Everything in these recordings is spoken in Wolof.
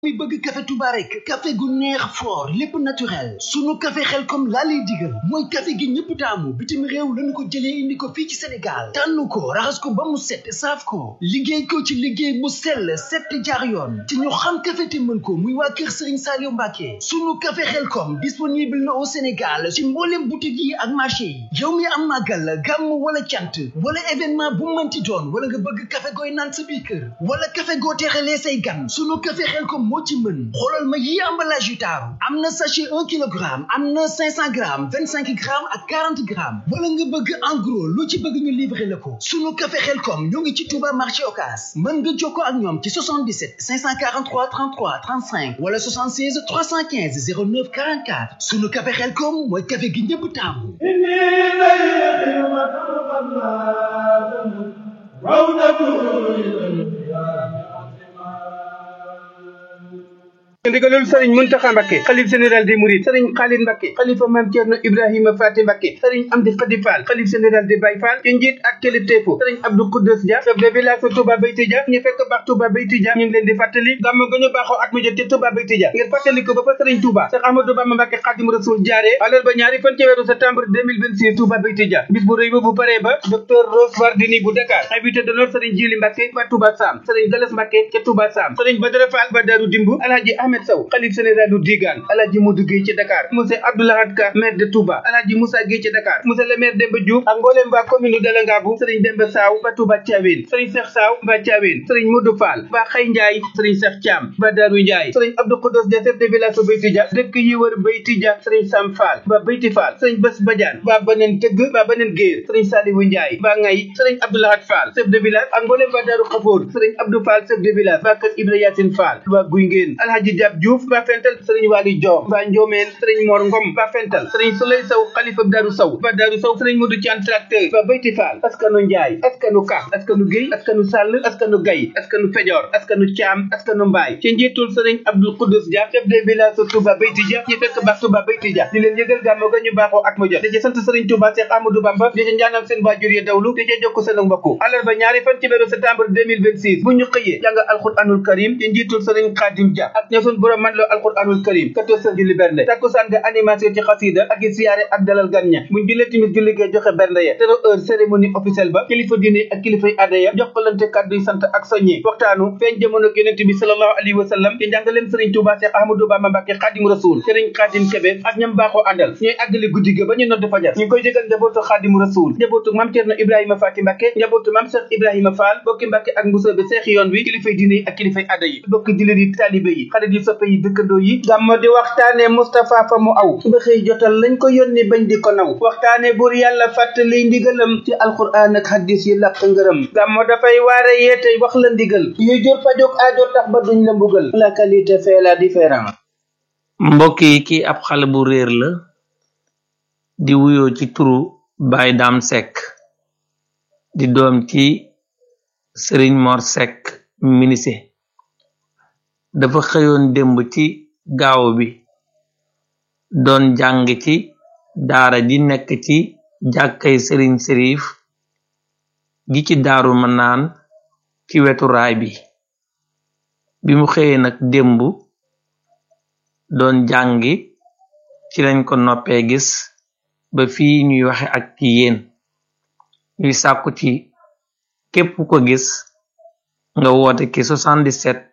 mi bëgg café Touba rek café gu neex fort lépp naturel sunu café xel comme laa lay digal mooy café gi ñëpp taamu bitim réew lañu ko jëlee indi ko fii ci Sénégal tànn ko raxas ko ba mu set saaf ko liggéey ko ci liggéey bu sell set jaar yoon te ñu xam café te mën ko muy waa kër Serigne Saliou Mbacké sunu café xel comme disponible na au Sénégal ci mboolem boutique yi ak marché yi yow mi am màggal gàmm wala cant wala événement bu mënti doon wala nga bëgg café gooy naan sa biir kër wala café goo teexalee say gan sunu café xel comme moo ci mën xoolal ma yi emballage yu taaru am na sachet un kilogramme am na cinq cent grammes vingt cinq grammes ak quarante grammes wala nga bëgg en gros lu ci bëgg ñu livrer la ko sunu café Xelcom ñoo ngi ci Touba marché Ocass mën nga jokkoo ak ñoom ci 77 543 33 35 wala 76 315 09 44 sunu café Xelcom mooy café gi ñëpp taamu ndigalul sëriñ Muntaxa Mbakke xalif général des Mourides sëriñ Xaalid Mbakke xalifa maam Ceerno Ibrahima Faati Mbakke sëriñ Amdi Xadi Fall xalif général des Baye Fall ci njiit ak kilifteefu sëriñ Abdou Koudous Dia chef de village Touba Beyti Dia ñu fekk baax Touba Beyti Dia ñu ngi leen di fàttali gàmmu ga ñu baaxoo at mu jot ci Touba Beyti Dia ngir fàttali ko ba fa sëriñ Touba Cheikh Ahmadou Bamba Mbakke Xadim Rasul jaaree alal ba ñaari fan ci weeru septembre 2026 Touba Beyti Dia bis bu rëy ba bu paree ba docteur Rose Wardini bu Dakar invité d'honneur sëriñ Jili Mbakke ba Touba Sam sëriñ Galas Mbakke ca Touba Sam sëriñ Badara Fall ba Daru Dimbu Alhaji Ahmed Sow xalif généralu Digaan Alhaji Modou Gueye ci Dakar monsieur Abdoulahad Ka maire de Touba Alhaji Moussa Gueye ci Dakar monsieur le maire Demba Diouf ak mbooleem waa commune de Langabu Serigne Demba Saw ba Touba Thiawéne Serigne Cheikh Saw ba Thiawéne Serigne Modou Fall ba Xay Ndiaye Serigne Cheikh Thiam ba Darou Ndiaye Serigne Abdou Khodos de chef de village ba Beyti Dia dëkk yi wër Beyti Dia Serigne Sam Fall ba Beyti Fall Serigne Bass Badiane ba Beneen Tëgg ba Beneen Géer Serigne Salibou Ndiaye ba Ngay Serigne Abdoulahad Fall chef de village ak mbooleem waa Darou Khafour Serigne Abdou Fall chef de village ba kër Ibra Yacine Fall ba Guy Ngeen Alhaji Diab Diouf ba Fental Serigne Wali Dior ba Ndiomène Serigne Mor Ngom ba Fental Serigne Souley Sow xalifa Darou Sow ba Darou Sow Serigne Modou Thian tracteur ba Beyti Fall askanu Ndiaye askanu Ka askanu Guèye askanu Sall askanu Gaye askanu Fejor askanu Thiam askanu Mbaye ci njiitul Serigne Abdou Koudous Dia chef de village Touba Beyti Dia ñu fekk baax Touba Beyti Dia di leen yëgal gàmmu ga ñu baaxoo at mu jot di ci sant Serigne Touba Cheikh Amadou Bamba di ci ñaanal seen waajur yi dawlu di ci jokk seen mbokku àllarba ñaari fan ci weeru septembre 2026 bu ñu xëyee jàng alquranul karim ci njiitul Serigne Khadim Dia ak ña sun borom man loo alquranul karim julli bernde takkusaan nga animation ci xasida ak i siyaare ak dalal gan ña buñ jullee timis julli gee joxe bernde ya tero heure cérémonie officielle ba kilifa diine ak kilifay aada ya jokkalante kàddu yi sant ak soññi waxtaanu feeñ jamono yonent bi sallallahu alayhi wa sallam ci njàngaleem sëriñ Touba Cheikh Ahmadou Bamba Mbacké Xaadim Rasul sëriñ Xaadim Kebe ak ñam baaxoo àndal ñooy àggali guddi ga ba ñu nodd fajar ñu ngi koy jégal njabootu Xaadim Rasul njabootu Mam Cerno Ibrahima Faati Mbacké njabootu Mam Cheikh Ibrahima Fall bokki Mbacké ak Mbuso bi seex yoon wi kilifay diine ak kilifay aada yi bokki jullit yi taalibe yi xarit yi soppe yi dëkkandoo yi gàmmo di waxtaane Moustapha fa mu aw ba xëy jotal lañ ko yónni bañ di ko naw waxtaane buur yàlla fàttali ndigalam ci alquran ak hadis yi làq ngërëm gàmmo dafay waare yeete wax la ndigal yu jur fajog aajo tax ba duñ la mbugal la qualité fait la différence mbokk yi kii ab xale bu réer la di wuyoo ci turu Baye Dame Seck di doom ci Serigne Mor Seck ministre dafa xëyoon démb ci gaaw bi doon jàng ci daara ji nekk ci jàkkay sëriñ sërif gi ci daaru ma naan ci wetu raay bi bi mu xëyee nag démb doon jàngi ci lañ ko noppee gis ba fii ñuy waxe ak ci yéen ñuy sàkku ci képp ko gis nga woote ki 77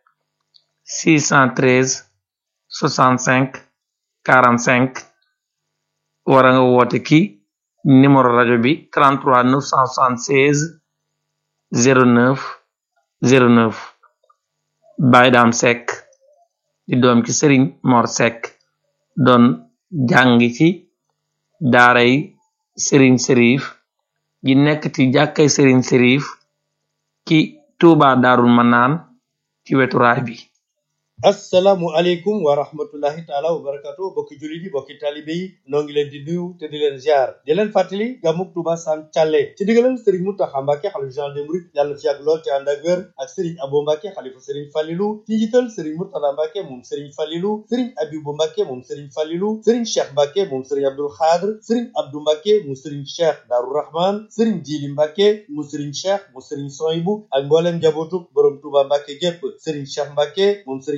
613 65 45 wara nga woote ki numéro rajo bi 33 976 09 09 Baye Dame Seck di doom ci Serigne Mor Seck doon jàngi ci daaray Serigne Serif gi nekk ci jàkkay Serigne Serif ci Touba Darul Manaan ci wetu raay bi assalaamu aleykum wa rahmatullahi taala wa barakatu bokki jullit yi bokki talibe yi noo ngi leen di nuyu te di leen ziar di leen fàttali gàmmug Tuuba Sam Thialé ci digalal Serigne Mountakha Mbacké xalifa général des mourides yàlla na fi yàgg lool te ànd ak wér ak Serigne Abo Mbacké xalifa Serigne Fallilou ci njiital Serigne Mourtada Mbacké moom Serigne Fallilou Serigne Abibou Mbacké moom Serigne Fallilou Serigne Cheikh Mbacké moom Serigne Abdoul Khadr Serigne Abdou Mbacké mu Serigne Cheikh Darou Rahman Serigne Djili Mbacké mu Serigne Cheikh mu Serigne Soyibou ak mbooleem njabootu borom Touba Mbacké gépp Serigne Cheikh Mbacké moom Serigne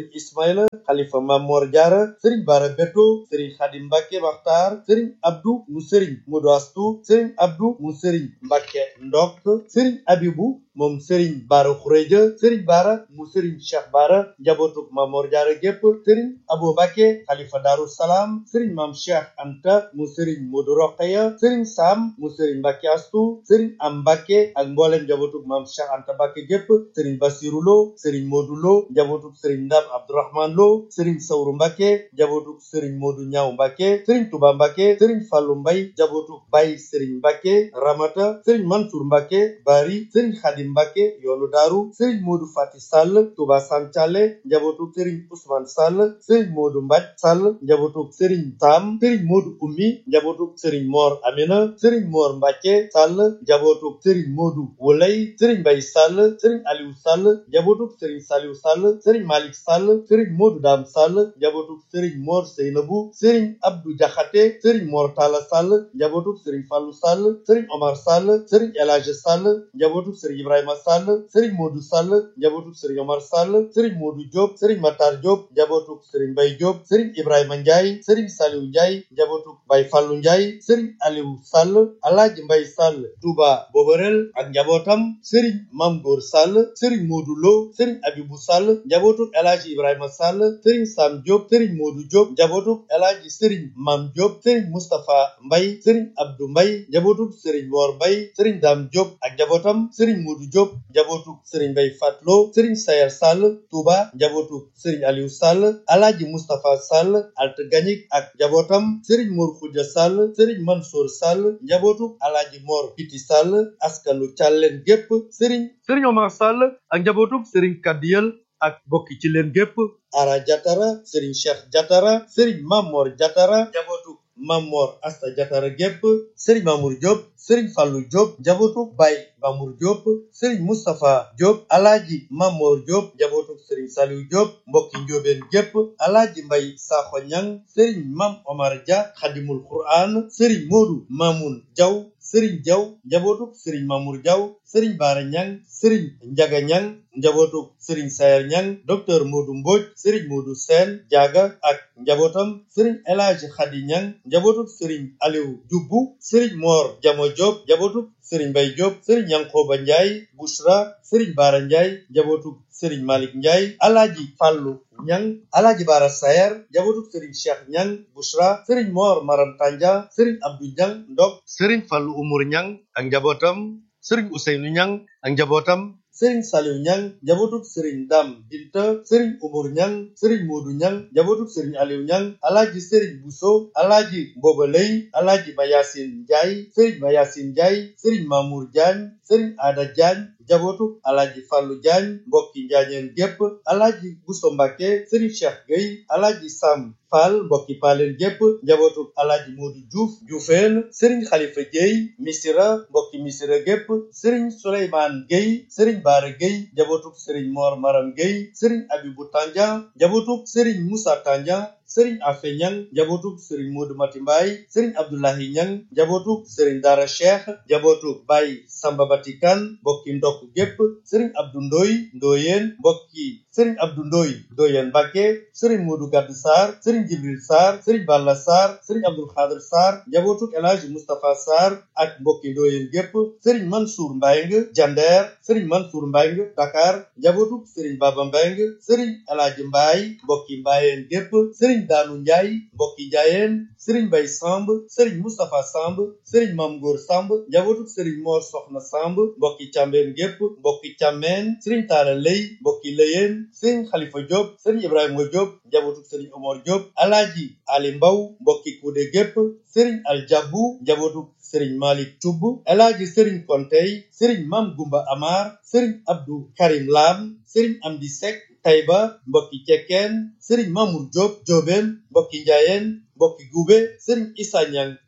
Ismaïla xalifa Mamor Diarra sëriñ Bara Beto sëriñ Xadim Mbacke Maxtaar sëriñ Abdou mu sëriñ Modou Astou sëriñ Abdou mu sëriñ Mbacke Ndok sëriñ Abibu moom sëriñ Bara Xureja sëriñ Bara mu sëriñ Cheikh Bara njabootu Mamor Diarra gépp sëriñ Abo Mbacke xalifa Daaru Salaam sëriñ Mam Cheikh Anta mu sëriñ Modou Rokhaya sëriñ Sam mu sëriñ Mbacke Astou sëriñ Am Mbacke ak mboolem njabootu Mam Cheikh Anta Mbacke gépp sëriñ Basiru Lo sëriñ Modou Lo njabootu sëriñ Ndam Abdourahman Lo sëriñ Sawru Mbacke njabootu sëriñ Modou Ñaaw Mbacke sëriñ Touba Mbacke sëriñ Fallou Mbay njabootu Baye sëriñ Mbacke Ramata sëriñ Mansour Mbacke Bari sëriñ Khadim Mbacke yoonu Daaru sëriñ Modou Fati Sall Touba Sam Thialé njabootu sëriñ Ousmane Sall sëriñ Modou Mbaj Sall njabootu sëriñ Sam sëriñ Modou Ummi njabootu sëriñ Mor Amina sëriñ Mor Mbacke Sall njabootu sëriñ Modou Wolay sëriñ Mbay Sall sëriñ Aliou Sall njabootu sëriñ Saliou Sall sëriñ Malick Sall sëriñ Modou Dam Sall njabootu sëriñ Mor Seynabou sëriñ Abdou Diakhaté sëriñ Mor Talla Sall njabootu sëriñ Fallou Sall sëriñ Omar Sall sëriñ El Hadj Sall njabootu sëriñ Ibrahima Sall sëriñ Modou Sall njabootu sëriñ Omar Sall sëriñ Modou Diop sëriñ Matar Diop njabootu sëriñ Mbay Diop sëriñ Ibrahima Ndiaye sëriñ Saliou Ndiaye njabootu Baye Fallou Ndiaye sëriñ Aliou Sall Alaaji Mbay Sall Touba Boborel ak njabootam sëriñ Mam Góor Sall sëriñ Modou Lo sëriñ Abibou Sall njabootu El Hadj Ibrahima Sall sëriñ Sam Diop sëriñ Modou Diop njabootu El Hadj sëriñ Mam Diop sëriñ Moustapha Mbay sëriñ Abdou Mbay njabootu sëriñ Mor Mbay sëriñ Dam Diop ak njabootam sëriñ Modou Diop njabootu sëriñ Mbay Fatlo sëriñ Sayar Sall Touba njabootu sëriñ Aliou Sall Alaaji Moustapha Sall Alt Gañik ak njabootam sëriñ Mor Khoudia Sall sëriñ Mansour Sall njabootu Alaaji Mor Piti Sall askanu Càlleen gépp sëriñ sëriñ Omar Sall ak njabootu sëriñ Kadiyel ak bokki ci leen gépp Ara Jatara sëriñ Cheikh Jatara sëriñ Mamor Jatara njabootu Mamor Asta Jatara gépp sëriñ Mamour Diop sëriñ Fallou Diop njabootu Baye Mamour Diop sëriñ Moustapha Diop alaaji Mamor Diop njabootu sëriñ Saliou Diop mbokki njóobeen gépp alaaji Mbay Sakho Ñang sëriñ Mam Omar Dia Xadimul Quran sëriñ Modou Mamoun Diaw sëriñ Diaw njabootu sëriñ Mamour Diaw sëriñ Baara Ñang sëriñ Njaga Ñang njabootu sëriñ Sayer Ñang docteur Modou Mbodj sëriñ Modou Sène Diaga ak njabootam sëriñ El Hadji Khady Ñang njabootu sëriñ Aliou Dioubou sëriñ Mor Jamo Diop njabootu sëriñ Mbay Diop sëriñ Yankoba Ndiaye Bouchra sëriñ Baara Ndiaye njabootu sëriñ Malick Ndiaye alaaji Fàllu Ñang alaaji Baara Sayer njabootu sëriñ Cheikh Ñang Bouchra sëriñ Mor Maram Tanja sëriñ Abdou Ñang Ndok sëriñ Fàllu Umur Ñang ak njabootam sëriñ Ousseynou Ñang ak njabootam sëriñ Saliou Ñang njabootu sëriñ Dam Binta sëriñ Umur Ñang sëriñ Moodu Ñang njabootu sëriñ Aliou Ñang alaaji sëriñ Bousso alaaji Mboba Lay alaaji Mayasin Njaay sëriñ Mayasin Njaay sëriñ Mamour Diagne sëriñ Ada Diagne njabootu alaaji Fàllu Diagne mbokki njaañeen gépp alaaji Bousso Mbàkke sëriñ Cheikh Gueye alaaji Sam Fall mbokki paaleen gépp njabootu alaaji Moodu Diouf Dioufeen sëriñ Xalifa Gueye Misira mbokki Misira gépp sëriñ Souleymane Gueye sëriñ Baara Gueye njabootu sëriñ Mor Maram Gueye sëriñ Abibu Tandian njabootu sëriñ Moussa Tandian sëriñ Afe Ñang njabootu sëriñ Modou Mati Mbaye sëriñ Abdoulahi Ñang njabootu sëriñ Dara Cheikh njabootu Baye Samba Batikan mbokki ndokk gépp sëriñ Abdou Ndoy Ndoyeen mbokki sëriñ Abdou Ndoy Ndoyeen Mbàkke sëriñ Modou Gadd Sarr sëriñ Jibril Sarr sëriñ Balla Sarr sëriñ Abdul Xaadir Sarr njabootu El Hadji Moustapha Sarr ak mbokki Ndoyeen gépp sëriñ Mansour Mbayng Jander sëriñ Mansour Mbayng Dakar njabootu sëriñ Baba Mbayng sëriñ El Hadji Mbaye mbokki Mbayeen gépp sëriñ Daanu Njaay mbokki Njaayeen sëriñ Bay Samb sëriñ Moustapha Samb sëriñ Mam Góor Samb njabootu sëriñ Mor Soxna Samb mbokki Càmbeen gépp mbokki Càmmeen sëriñ Taala Lay mbokki Lëyeen sëriñ Xalifa Diop sëriñ Ibrahima Diop njabootu sëriñ Omar Diop Alaaji Ali Mbaw mbokki Kuude gépp sëriñ Aljabu njabootu sëriñ Malik Cubb Alaaji sëriñ Kontey sëriñ Mam Gumba Amar sëriñ Abdou Karim Lam sëriñ Amdi Sek Tayba mbokki Cekkeen sëriñ Mamour Diop Joobeen mbokki Njaayeen mbokki Gube sëriñ Issa Ñang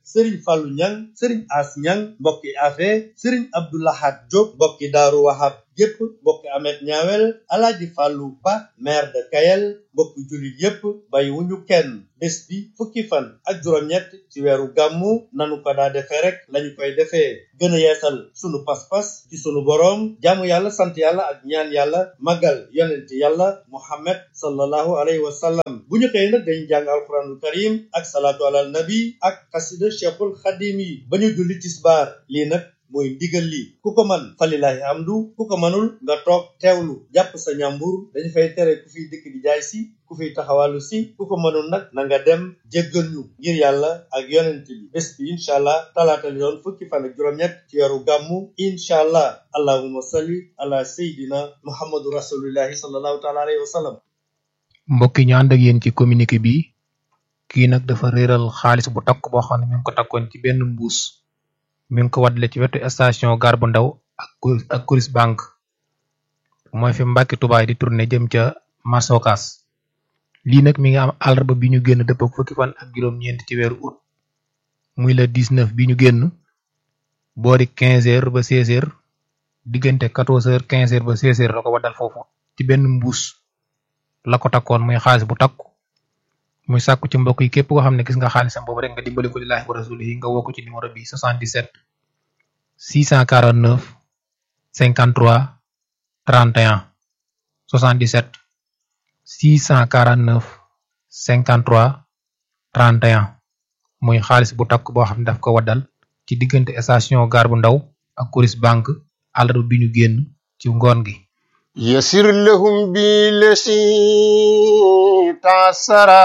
sëriñ Fallou Ñang sëriñ As Ñang mbokki afe sëriñ Abdoulahat Diop mbokki Daaru Wahab yépp mbokki Amet Ñaawel alaaji Fallou Ba maire de Kayel mbokki jullit yépp bàyyi wuñu kenn bés bi fukki fan ak juróom-ñett ci weeru gàmmu nanu ko daa defee rek lañu koy defee gën a yeesal sunu pas-pas ci sunu boroom jaamu yàlla sant yàlla ak ñaan yàlla magal yonent yàlla muhammad sallallahu alayhi wa sallam bu ñu xëyee nag dañu jàng alquranul karim ak salaatu alal nabi ak xasida cheikhul xadim yi ba ñu julli tisbaar lii nag mooy ndigal li ku ko man falilahi amdu ku ko manul nga toog teewlu jàpp sa ñàmbur dañu fay tere ku fiy dëkk di jaay si ku fiy taxawalu si ku ko mënul nag na nga dem jéggal ñu ngir yàlla ak yonent bi bés bi incha allah talaata li doon fukki fan ak juróom-ñett ci weeru gàmmu incha allah allahumma salli ala sayidina muhammadu rasulillahi sallallahu taala alayhi wa sallam mbokk yi ñu ànd ak yéen ci communiqué bi kii nag dafa réeral xaalis bu takk boo xam ne mi ngi ko takkoon ci benn mbuus mi ngi ko waddale ci wetu station gare bu ndaw ak ak Coris bank mooy fi Mbàkke Tubaay di tourné jëm ca Masokas lii nag mi ngi am àllarba bi ñu génn dëpp ak fukki fan ak juróom-ñeent ci weeru août muy le 19 bi ñu génn boori 15 heures ba 16 heures diggante 14 heures 15 heures ba 16 heures la ko waddal foofu ci benn mbuus la ko takkoon muy xaalis bu takku muy sàkku ci mbokk yi képp koo xam ne gis nga xaalisam boobu rek nga dimbali ko lillahi wa rasulihi nga woo ko ci numéro bi 77 649 53 31 77 649 53 31 muy xaalis bu takk boo xam ne daf ko waddal ci diggante station gare bu ndaw ak Coris bank àllarba bi ñu génn ci ngoon gi يسر لهم بالذي تعسرا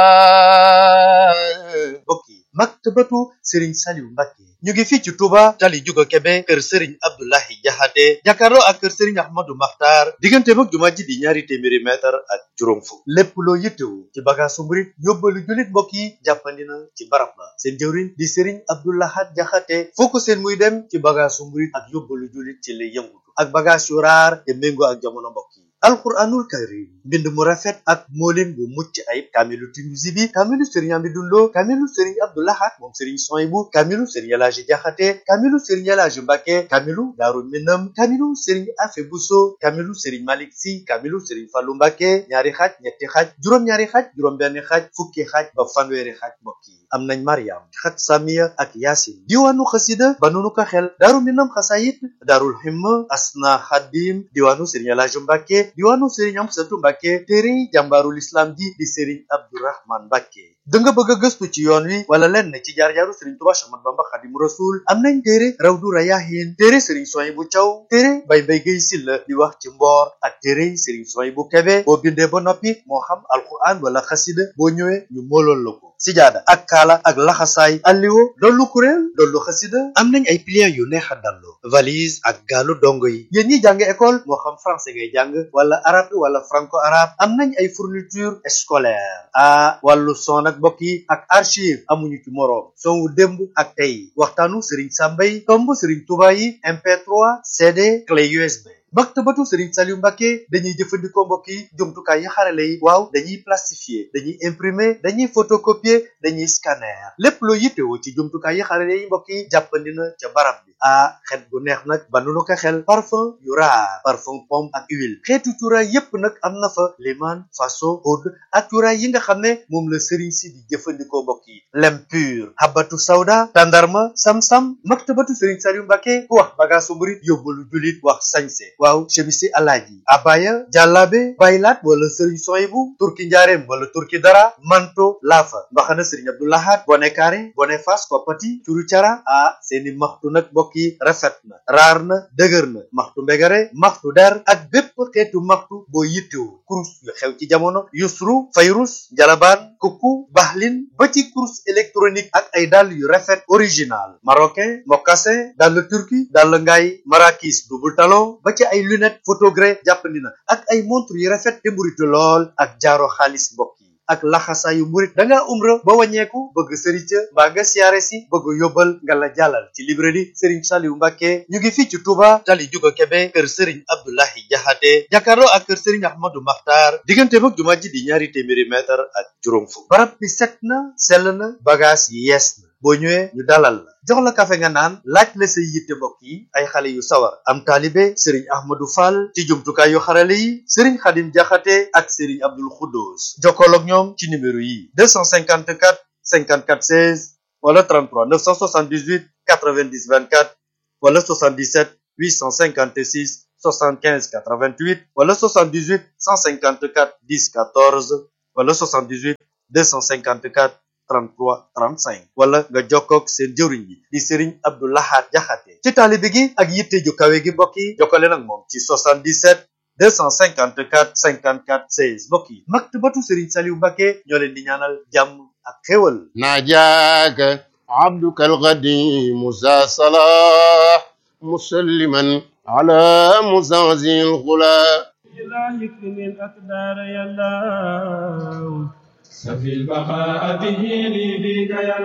mbokk yi maktabatu sëriñ Saliou Mbacke ñu ngi fii ci Touba tali Juga Kebe kër sëriñ Abdoulahi Jaxate jàkkaarloo ak kër sëriñ Ahmadou Makhtar diggante mag jumaa ji di ñaari téeméeri mètre ak juróom fukk lépp loo yittewu ci bagaasu murit yóbbalu jullit mbokk yi jàppandi na ci barab ba seen jëwriñ di sëriñ Abdoulahat Jaxate foo ko seen muy dem ci bagaasu murit ak yóbbalu jullit ci lay yëngutu ak bagaas yu raar te méngoo ak jamono mbokk yi alquranul karim mbind mu rafet ak moolin bu mucc ayib kaamilu Tinuusi bi kaamilu sëriñ Amidou Lo kaamilu sëriñ Abdoulahat moom sëriñ Soyibu kaamilu sëriñ Elaaji Jaxate kaamilu sëriñ Elaaji Mbàkke kaamilu Daaru Minam kaamilu sëriñ Afe Buso kaamilu sëriñ Malik Si kaamilu sëriñ Fallu Mbàkke ñaari xaaj ñetti xaaj juróom-ñaari xaaj juróom-benn xaaj fukki xaaj ba fanweeri xaaj mbokk yi am nañ Mariam xat Samiya ak Yaasin diwaanu xasida ba nunu ko xel Daaru Minam xasayit Daarul Himma Asna Xadim diwaanu sëriñ Elaaji Mbàkke diwaanu sëriñ Amsatu Mbàkke téere jàmbaarul islam ji di sëriñ Abdourahman Mbàkke da nga bëgg a gëstu ci yoon wi wala lenn ci jaar-jaaru sëriñ Tuubaa Axmadu Bamba Xaadimu Rasuul am nañ téere Rawdu Rayaahiin téere sëriñ Suwaybu Caw téere Bay Mbay Gay Silla di wax ci mboor ak téere sëriñ Suwaybu Kebe boo bindee ba noppi moo xam alquran wala xasida boo ñëwee ñu moolool la ko sijaada ak kaala ak laxasaay alliwo dollu kuréel dollu xasida am nañ ay pliants yu neex a dallu valise ak gaalu dongo yi yéen ñi jàng école moo xam français ngay jàng wala arabe wala franco arabe am nañ ay fourniture scolaire ah wàllu son ak mbokk yi ak archive amuñu ci moroom son wu démb ak tey waxtaanu Serigne Sambay tomb Serigne Touba yi MP3 CD clé USB maktabatu Serigne Saliou Mbacke dañuy jëfandikoo mbokk yi jumtukaay yi xarale yi waaw dañuy plastifier dañuy imprimer dañuy photocopier dañuy scanner lépp loo yittewoo ci jumtukaay yi xarale yi mbokk yi jàppandi na ca barab bi ah xet bu neex nag ba nu ko xel parfum yu raar parfum pomme ak huile xeetu cuuraay yépp nag am na fa liman faso oud ak cuuraay yi nga xam ne moom la Serigne si di jëfandikoo mbokk yi lem pur habatu sawda tandarma sam-sam maktabatu Serigne Saliou Mbacke ku wax bagaasu murit yóbbalu julit wax sañse waaw chemisi alaaji abaya jàllaabe baylaat wala sëriñ soyibu turki njaareem wala turki dara manto laafa mbaxana sëriñ abdoulahat bone kaare bone fas koppati curu cara ah seeni maxtu nag mbokk yi rafet na raar na dëgër na maxtu mbegare maxtu der ak bépp xeetu maxtu boo yittewu kurus yu xew ci jamono yusru fayrus njalabaan kukku baxlin ba ci kurus électronique ak ay dàll yu rafet original marocain mocassin dàll turki dàll ngaay marakis double talon ba ci ay lunette photogré jàppandi na ak ay montre yu rafet te mburitu lool ak jaaro xaalis mbokk yi ak laxasaayu murit da ngaa umra ba wàññeeku bëgg sëriñ ca mbaa nga siyaare si bëgg yóbbal nga la jàllal ci librairie sëriñ Saliou Mbacke ñu ngi fii ci Touba tali juga Kebe kër sëriñ Abdoulahi Jaxate jàkkaarloo ak kër sëriñ Ahmadou Makhtar diggante mag jumaa ji di ñaari téeméeri mètre ak juróom fukk barab bi set na sell na bagage yi yees na boo ñëwee ñu dalal la jox la kafe nga naan laaj la say yitte mbokk yi ay xale yu sawar am taalibe sëriñ ahmadou fall ci jumtukaay yu xarale yi sëriñ xadim jaxate ak sëriñ abdul xuddoos jokkool ak ñoom ci numéro yi 254 54 16 wala 33 978 90 24 wala 77 856 75 88 wala 78 154 10 14 wala 78 254 33 35 wala nga jokkoog seen jëwriñ bi di Serigne Abdou Lahad Jaxate ci taalibe gi ak yitte ju kawe gi mbokk yi jokkale nag moom ci 77 254 54 16 mbokk yi maktabatu Serigne Saliou Mbacké ñoo leen di ñaanal jàmm ak xéwal ناجاك عبدك القديم ذا صلاح مسلما على مزازي الغلا إلهي اكرم الأقدار يا الله سفي البقاء به لي بك يا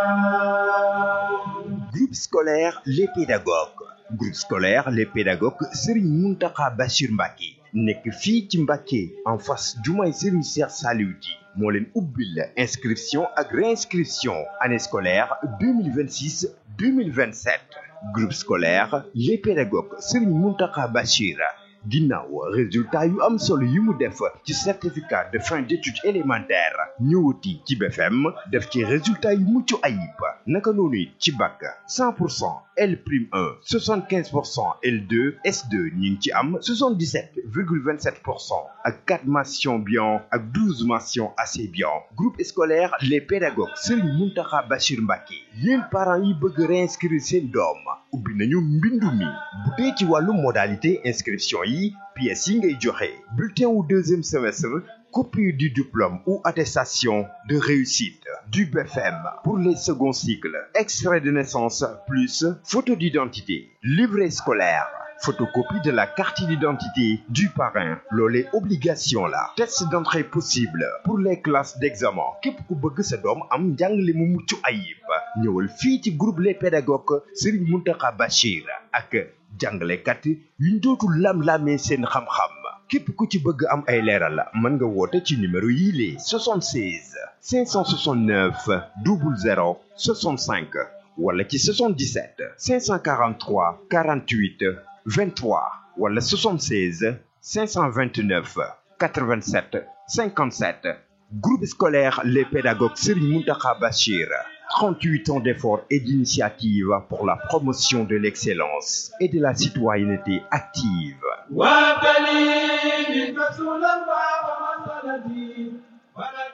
الله Groupe scolaire Les Pédagogues groupe scolaire Les Pédagogues Serigne Mountakha Bachir Mbacké nekk fii ci Mbacké en face jumaay Serigne Cheikh Saliou Di moo leen ubbil inscription ak réinscription année scolaire 2026 2027 groupe scolaire Les Pédagogues Serigne Mountakha Bachir ginnaaw résultat yu am solo yi mu def ci certificat de fin d'études élémentaires ñëwati ci BFM def ci résultat yu mucc ayib naka noonu it ci bac 100 pour cent L prime 1 75 pour cent L2 S2 ñu ngi ci am 77 virgule 27 pour cent ak 4 mentions bien ak 12 mentions assez bien groupe scolaire les pédagogues Serigne Mountakha Bachir Mbacké yéen parents yi bëgg réinscrire seen doom ubbi nañu mbindu mi bu dee ci wàllu modalité inscription yi pièces yi ngay joxe bulletin wu deuxième semestre copie du diplôme ou attestation de réussite du BFM pour les seconds cycles extrait de naissance plus photo d'identité livret scolaire photocopie de la carte d'identité du parrain loolee obligation la test d'entrée possible pour les classes d'examen képp ku bëgg sa doom am njàngale mu mucc ayib ñëwal fii ci groupe les pédagogues Serigne Mountakha Bachir ak jàngalekat yuñ dootul lam-lamee seen xam-xam képp ku ci bëgg am ay leeral mën nga woote ci numéro yii les 76 569 00 65 wala ci 77 543 48 23 wala 76 529 87 57 groupe scolaire les pédagogues Serigne Mountakha Bachir 38 ans d'efforts et d'initiatives pour la promotion de l'excellence et de la citoyenneté active وابتلي من رسول الله ومسندي ولك